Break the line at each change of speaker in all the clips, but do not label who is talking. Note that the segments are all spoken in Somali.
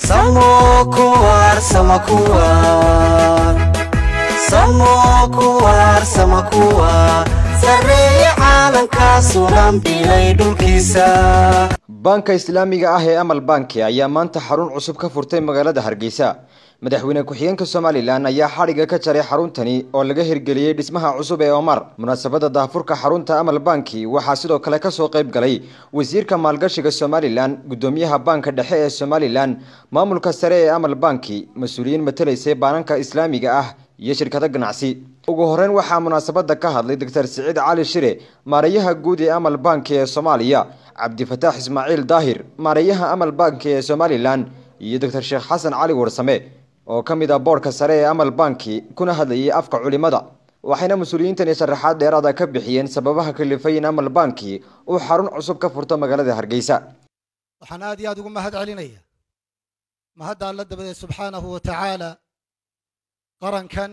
samokuwar samakuwar samokuwar samakuwar sareeya caalamkaasunan bilay dhulkiisa
baanka islaamiga ah ee amal banki ayaa maanta xarun cusub ka furtay magaalada hargeysa madaxweyne ku-xigeenka somalilan ayaa xadhigga ka jaray xaruntani oo laga hirgeliyey dhismaha cusub ee omar munaasabada daahfurka xarunta amal banki waxaa sidoo kale kasoo qayb galay wasiirka maalgashiga somalilan gudoomiyaha baanka dhexe ee somalilan maamulka sare ee amal banki mas-uuliyiin matalaysay baananka islaamiga ah iyo shirkado ganacsi ugu horeyn waxaa munaasabada ka hadlay doctor siciid cali shire maareeyaha guud ee amal banki ee soomaaliya cabdifataax ismaaciil daahir maareeyaha amal banki ee somalilan iyo doctor sheekh xasan cali warsame oo ka mid ah boodhka sare ee amal banki kuna hadlayay afka culimada waxayna mas-uuliyiintani sharaxaad dheeraada ka bixiyeen sababaha kalifay in amal banki uu xarun cusub ka furto magaalada hargeysa
waxaan aad iyo aad ugu mahad celinaya mahadda alla dabadeed subxaanahu wa tacaala qarankan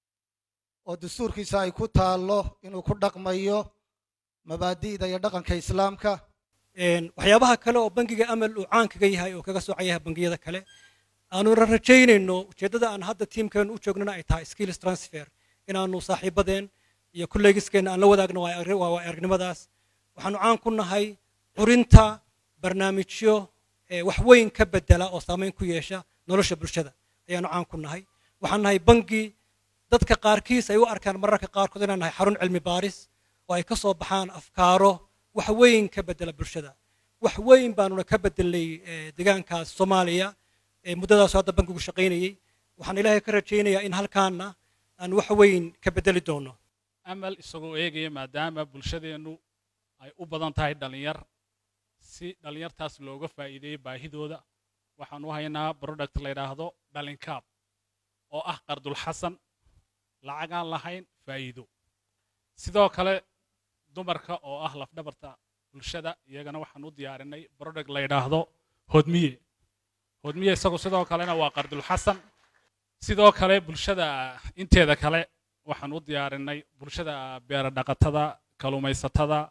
oo dastuurkiisa ay ku taallo inuu ku dhaqmayo mabaadi'da iyo dhaqanka islaamka
waxyaabaha kale oo bangiga amal uu caan kaga yahay oo kaga soocayaha bangiyada kale aanu rajaynayno ujeeddada aan hadda tiimkeenu u joognana ay tahay skills transfer inaanu saaxiibadeen iyo kolleegiskeenna aan la wadaagno waa aragnimadaas waxaanu caan ku nahay curinta barnaamijyo wax weyn ka bedela oo saamayn ku yeesha nolosha bulshada ayaanu caan ku nahay waxaan nahay bangi dadka qaarkiis ay u arkaan mararka qaarkood inaan nahay xarun cilmi baaris oo ay ka soo baxaan afkaaro wax weyn ka bedela bulshada wax weyn baanuna ka bedelnay deegaankaas soomaaliya muddadaas hadda bankigu shaqaynayey waxaan ilaahay ka rajaynayaa in halkaana aan wax weyn ka bedeli doono
amal isagoo eegaya maadaama bulshadeennu ay u badan tahay dhallinyar si dhallinyartaas looga faa'iideeyo baahidooda waxaan u haynaa product la yidhaahdo dhalinkaab oo ah qardulxasan lacagaan lahayn faa'iido sidoo kale dumarka oo ah lafdhabarta bulshada iyagana waxaan u diyaarinay product la yidhaahdo hodmiye hodmiye isagu sidoo kalena waa qardulxasan sidoo kale bulshada inteeda kale waxaan u diyaarinay bulshada beera dhaqatada kalumaysatada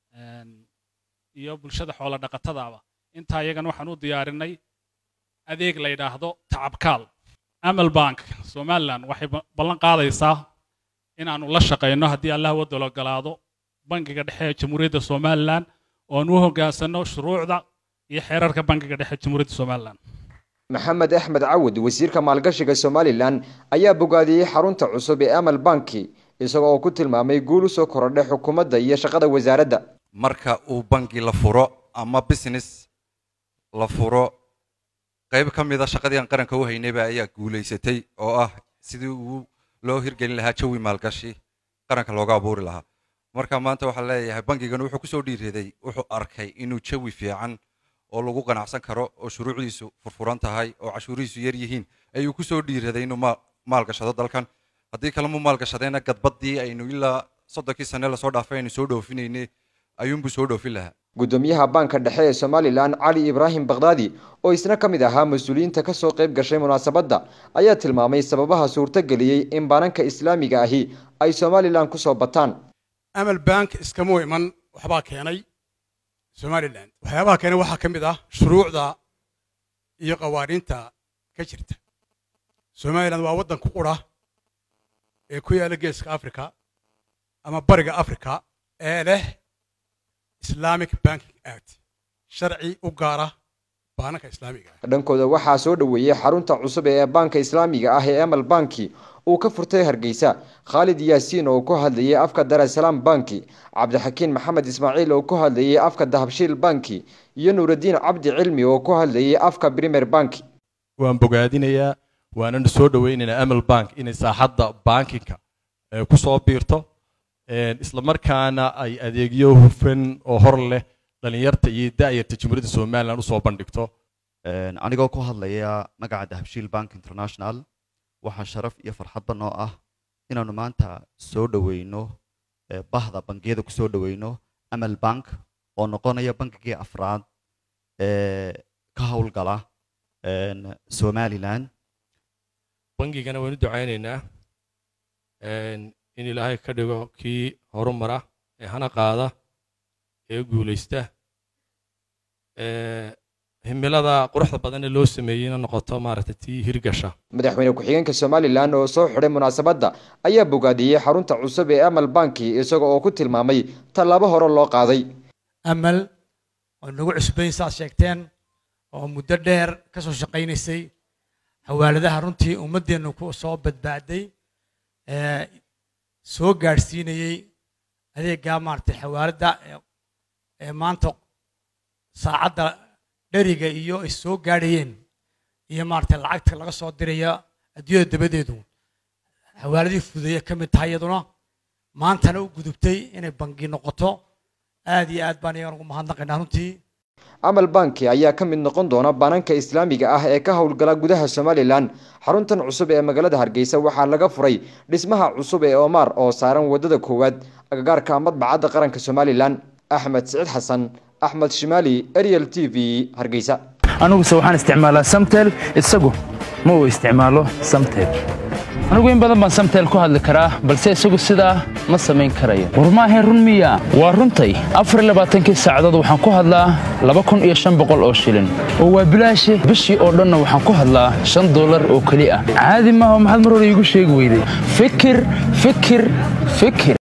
iyo bulshada xoolo dhaqatadaaba intaa iyagana waxaan u diyaarinay adeeg la yidhaahdo tacabkaal amal bank somalilan waxay ballan qaadaysaa inaannu la shaqayno haddii allah wadal ogolaado bangiga dhexe ee jamhuuriyadda somalilan oon u hoggaansanno shuruucda iyo xeerarka bangiga dhexe ee jamhuuriyadda somalilan
maxamed axmed cawud wasiirka maalgashiga somalilan ayaa bogaadiyey xarunta cusub ee amal banki isagoo oo ku tilmaamay guul usoo korodhay xukuumadda iyo shaqada wasaaradda
marka uu bangi la furo ama business la furo qayb ka mida shaqadii aan qaranka u haynayba ayaa guulaysatay oo ah sidii uu loo hirgelin lahaa jawi maalgashi qaranka looga abuuri lahaa marka maanta waxaa leeyahay bangigan wuxuu kusoo dhiiraday wuxuu arkay inuu jawi fiican oo lagu qanacsan karo oo shuruucdiisu furfuran tahay oo cashuurihiisu yar yihiin ayuu kusoo dhiiraday inuu maalgashado dalkan haddii kale mu maalgashadayna gadbaddii aynu ilaa soddonkii sane lasoo dhaafay aynu soo dhoofinayne ayuunbuu soo dhoofin lahaa
gudoomiyaha baanka dhexe ee somalilan cali ibraahim bakhdadi oo isna ka mid ahaa mas-uuliyiinta kasoo qayb gashay munaasabadda ayaa tilmaamay sababaha suurtageliyey in baananka islaamiga ahi ay somalilan kusoo bataan
amal bank iskamuu iman waxbaa keenay somalilan waxyaabaha keenay waxaa ka mid ah shuruucda iyo qawaaniinta ka jirta somalilan waa waddan ku qura ee ku yaalla geeska africa ama bariga africa ee leh islamic banking act sharci u gaara baananka islaamiga ah
dhankooda waxaa soo dhoweeyey xarunta cusub ee baanka islaamiga ah ee amal banki uu ka furtay hargeysa khaalid yaasiin oo ku hadlayay afka darasalaam banki cabdixakiin maxamed ismaaciil oo ku hadlayay afka dahabshiil banki iyo nuuraddiin cabdi cilmi oo ku hadlayay afka brimer banki
waan bogaadinayaa waanana soo dhoweynaynaa amal bank inay saaxadda bankinka ku soo biirto isla markaana ay adeegyo hufan oo hor leh dhalinyarta iyo da'yarta jamhuuriyadda somalilan usoo bandhigto
anigoo ku hadlaya magaca dahabshiil bank international waxaa sharaf iyo farxadba noo ah inaanu maanta soo dhoweyno bahda bangiyada ku soo dhoweyno amal bank oo noqonaya bankigii afraad ee ka howlgala somalilan
bangigana waynu ducaynaynaa in ilaahay ka dhigo kii horumara ee hana qaada ee guulaysta himilada quruxda badan ee loo sameeyeyna noqoto maaragtay tii hirgasha
madaxweyne ku-xigeenka somalilan oo soo xidhay munaasabadda ayaa bogaadiyey xarunta cusub ee amal banki isaga oo ku tilmaamay tallaabo hore loo qaaday
amal oo nagu cusbayn saad sheegteen oo muddo dheer ka soo shaqaynaysay xawaaladaha runtii ummaddeennu ku soo badbaaday ee soo gaadhsiinayey adeeggaa maaragtay xawaaladda ee maanta saacadda dheriga iyo ay soo gaadhayeen iyo maaragtay lacagta laga soo diraya adduunyada dabadeedu xawaaladii fudeeye ka mid tahay iyaduna maantana u gudubtay inay bangi noqoto aad iyo aad baan iyagan ugu mahadnaqaynaa runtii
amal banki ayaa ka mid noqon doona bananka islaamiga ah ee ka howlgala gudaha somalilan xaruntan cusub ee magaalada hargeysa waxaa laga furay dhismaha cusub ee omar oo saaran wadada koowaad agagaarka madbacadda qaranka somalilan axmed siciid xasan axmed shimaali ariel t v hargeysa
aniguse waxaan isticmaalaa samtel isagu ma uu isticmaalo samtel anigu in badan baan samtel ku hadli karaa balse isagu sidaa ma samayn karayo war maahayn run miya waa runtay afar labaatankii saacadood waxaan ku hadlaa laba kun iyo shan boqol oo shilin oo waa bilaashi bishii oo dhanna waxaan ku hadlaa shan dollar oo keli ah caadi maaha maxaad mar hore iigu sheegi weyday fikir fikir fikir